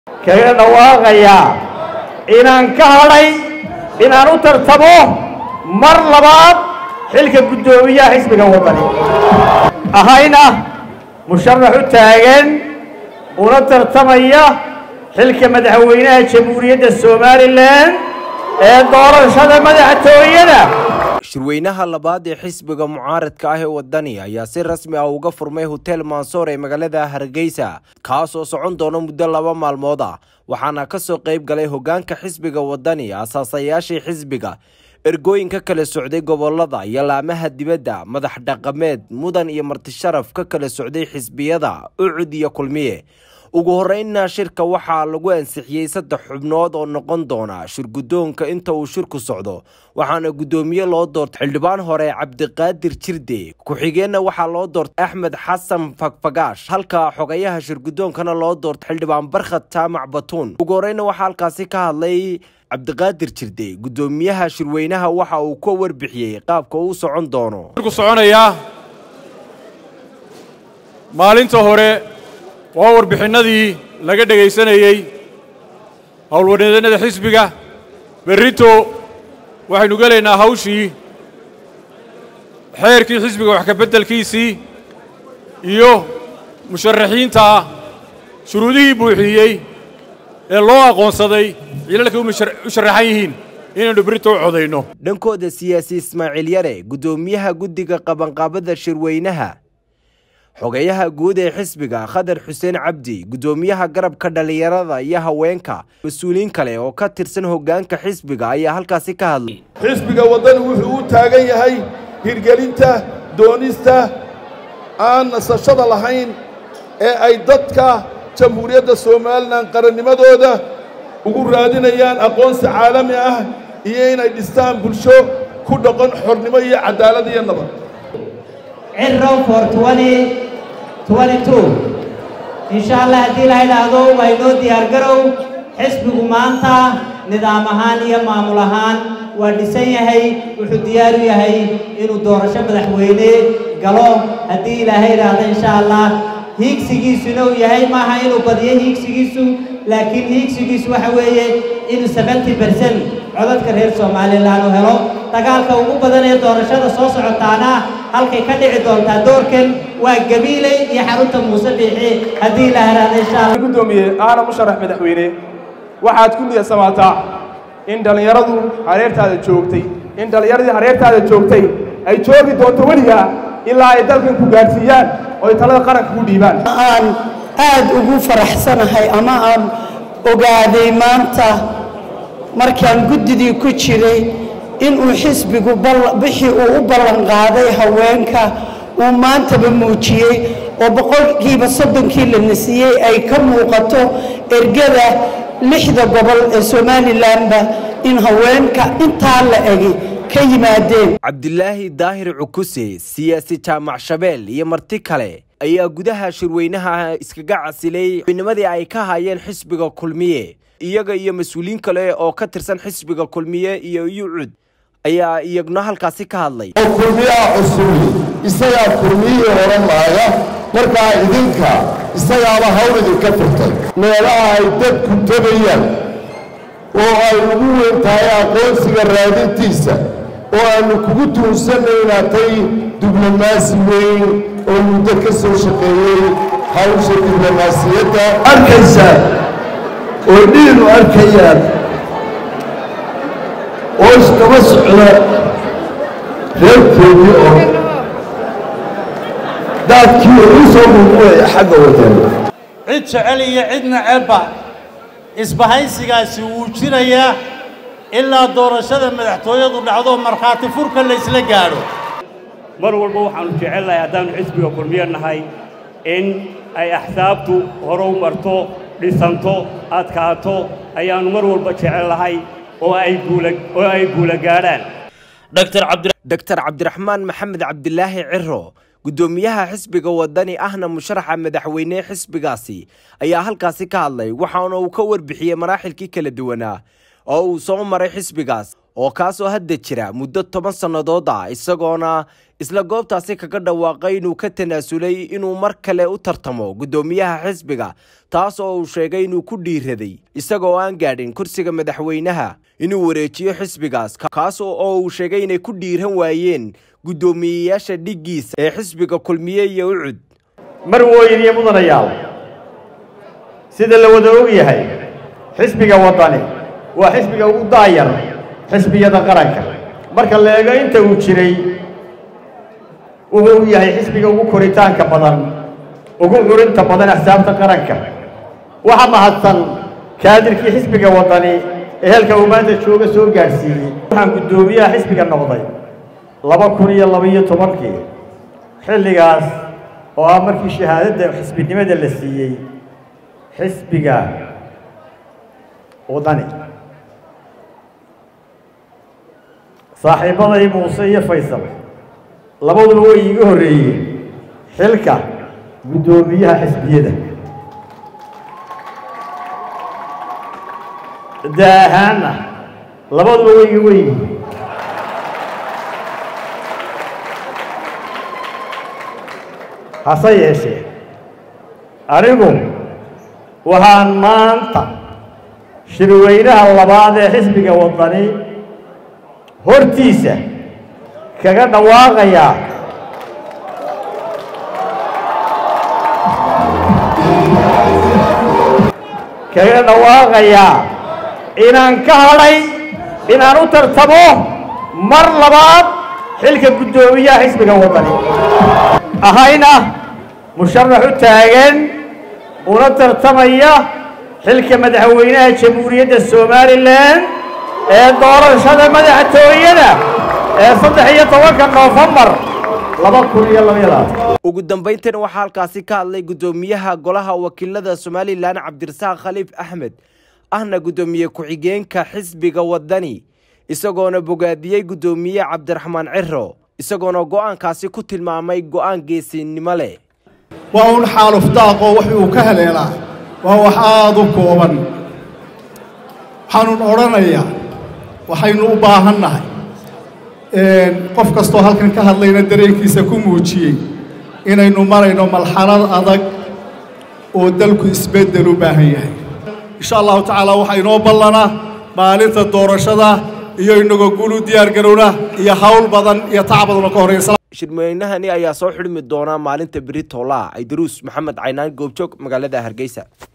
kaga dhawaaqayaa inaan ka hadhay inaan u tartamo mar labaad xilka guddoomiyaha xisbiga waddani ahayna musharax u taagan una tartamaya xilka madaxweynaha jamhuuriyadda somalilan ee doorashada madaxtooyada shirweynaha labaad ee xisbiga mucaaradka ah ee wadani ayaa si rasmi ah uga furmay hotel mansoor ee magaalada hargeysa kaas oo socon doona muddo laba maalmood ah waxaana ka soo qayb galay hogaanka xisbiga wadani asaasayaashii xisbiga ergooyinka kala socday gobolada iyo laamaha dibadda madax dhaqameed mudan iyo martisharaf ka kala socday xisbiyada ucud iyo kulmiye ugu horeynna shirka waxaa lagu ansixiyey saddex xubnood oo noqon doona shirguddoonka inta uu shirku socdo waxaana guddoomiye loo doortay xildhibaan hore cabdiqaadir jirde ku-xigeenna waxaa loo doortay axmed xasan fagfagaash halka xogayaha shirguddoonkana loo doortay xildhibaan barkhad jaamac batuun ugu horeyna waxaa halkaasi ka hadlay cabdiqaadir jirde guddoomiyaha shirweynaha waxa uu ka warbixiyey qaabka uu socon doono maalinta hore waa warbixinnadii laga dhegaysanayey howlwaneedannada xisbiga berrito waxaynu gelaynaa hawshii xeerkii xisbiga wax ka beddelkiisii iyo musharaxiinta shuruudihii buuxiyey ee loo aqoonsaday cilalkay u sharaxan yihiin inaynu berrito u codayno dhankooda siyaasi ismaaciil yare guddoomiyaha guddiga qabanqaabada shirweynaha xogeyaha guud ee xisbiga khadar xuseen cabdi guddoomiyaha garabka dhallinyarada iyo haweenka mas-uuliyiin kale oo ka tirsan hoggaanka xisbiga ayaa halkaasi ka hadlay xisbiga waddani wuxuu u taagan yahay hirgelinta doonista aan nasashada lahayn ee ay dadka jamhuuriyadda somalilan qarannimadooda ugu raadinayaan aqoonsi caalami ah iyo inay dhistaan bulsho ku dhaqan xornimo iyo caddaalad iyo nabad cirrow for insha allah haddii la idhaahdo waa inoo diyaargarow xisbigu maanta nidaam ahaan iyo maamul ahaan waa dhisan yahay wuxuu diyaar u yahay inuu doorasho madaxweyne galo haddii ilaahay idhaahdo insha allah hiigsigiisuna uu yahay maaha inuu badiyo hiigsigiisu laakiin hiigsigiisu waxa weeye inuu seventy bercent codadka reer somalilan uu helo dagaalka ugu badan ee doorashada soo socotaana halkay ka dhici doontaa doorkan waa gabiiley iyo xarunta muuse biixi haddii la haraada insha allah gudoomiye aana musharax madaxweyne waxaad ku niyadsamaataa in dhallinyaradu hareertaada joogtay in dhallinyaradii hareertaada joogtay ay joogi doonto weligaa ilaa ay dalkan ku gaadhsiiyaan oo ay talada qaranka ku dhiibaan aan aad ugu faraxsanahay ama aan ogaaday maanta markaan guddidii ku jiray inuu xisbigu bixii uu u ballan qaaday haweenka uu maantaba muujiyey oo boqolkiiba soddonkii la nasiyey ay ka muuqato ergada lixda gobol ee somalilanba in haweenka intaa la egi ka yimaadeen cabdilaahi daahir cukuse siyaasi jaamac shabeel iyo marti kale ayaa gudaha shirweynaha iskaga casilay xubinimadii ay ka hayeen xisbiga kulmiye iyaga iyo mas-uuliyiin kale oo ka tirsan xisbiga kulmiye iyo yucud ayaa iyaguna halkaasi ka hadlay kulmiyaha cusubi isagaa kulmiyihii odhan laaya markaa idinka isagaaba hawl idinka furtay meelaha ay dadku tegayaan oo ay ugu weyn tahay aqoonsiga raadintiisa oo aannu kugu tuunsannay inaad tay diblomaasi weyn oo muddo ka soo shaqeeyey hawsha diblomaasiyadda arkaysaa oo dhiinu arkayaan oo iskaba socda reerkoodii oo daadkii ugu soo muuqulaya xagga wadana cid jecel iyo cid necebba isbahaysigaasi wuu jirayaa ilaa doorashada madaxtooyadu dhacdo markhaati furka laysla gaadho mar walba waxaannu jecelnahay haddaannu xisbiga kulmiye nahay in ay axsaabtu hore u marto dhisanto adkaato ayaannu mar walba jecel nahay oo ay guula gaadhaan doctor cabdiraxmaan maxamed cabdilaahi ciro guddoomiyaha xisbiga wadani ahna musharaxa madaxweyne xisbigaasi ayaa halkaasi ka hadlay waxaana uu ka warbixiyey maraaxilkii kala duwanaa oo uu soo maray xisbigaas oo kaasoo hadda jira muddo toban sannadood ah isagoona isla goobtaasi kaga dhawaaqay inuu ka tanaasulay inuu mar kale u tartamo guddoomiyaha xisbiga taas oo uu sheegay inuu ku dhiiraday isagoo aan gaadhin kursiga madaxweynaha inuu wareejiyo xisbigaas kaas oo uu sheegay inay ku dhiiran waayeen guddoomiyeyaasha dhiggiisa ee xisbiga kulmiye iyo ucud marwooyin iyo mudanayaal sida la wada og yahay xisbiga waddani waa xisbiga ugu daayar xisbiyada qaranka marka la eego inta uu jiray wuxuu yahay xisbiga ugu koritaanka badan ugu curinta badan axsaabta qaranka waxa mahadsan kaadirkii xisbiga waddani ee halka uu maanta jooga soo gaadhsiiyey waxaan guddoomiyaha xisbiga noqday laba kun iyo labaiyo tobankii xilligaas oo ah markii shahaadadda xisbinimada la siiyey xisbiga waddani saaxiibbaday muuse iyo faysal labaduba way iiga horreeyeen xilka guddoomiyaha xisbiyada daahaanna labaduba way iga weyihiin hase yeeshee anigu waxaan maanta shirweynaha labaad ee xisbiga waddani hortiisa kaga dhawaaqayaa kaga dhawaaqayaa inaan ka hadhay inaan u tartamo mar labaad xilka guddoomiyaha xisbiga waddani ahayna musharax u taagan una tartamaya xilka madaxweynaha jamhuuriyadda somalilan ee doorashada madaxtooyada ee saddex iyo tobanka noofembar laba kun iyo labayadaas ugu dambayntan waxaa halkaasi ka hadlay guddoomiyaha golaha wakiilada somalilan cabdirasaaq khaliif axmed ahna guddoomiye ku-xigeenka xisbiga waddani isagoona bogaadiyey guddoomiye cabdiraxmaan ciro isagoona go'aankaasi ku tilmaamay go'aan geesinimo leh waa un xaaluf daaqoo wax uu ka haleelaa waa wax aada u kooban waxaanun odhanayaa waxaynu u baahan nahay qof kastoo halkan ka hadlayna dareenkiisa ku muujiyey inaynu marayno malxalad adag oo dalku isbeddel u baahan yahay insha allahu tacaala waxaa inoo ballanaa maalinta doorashada iyo inagoo guul u diyaar garowna iyo hawl badan iyo tac badan oo ka horreeya shirweynahani ayaa soo xidhmi doona maalinta beri toolaa ay daruus maxamed caynaan goobjoog magaalada hargeysa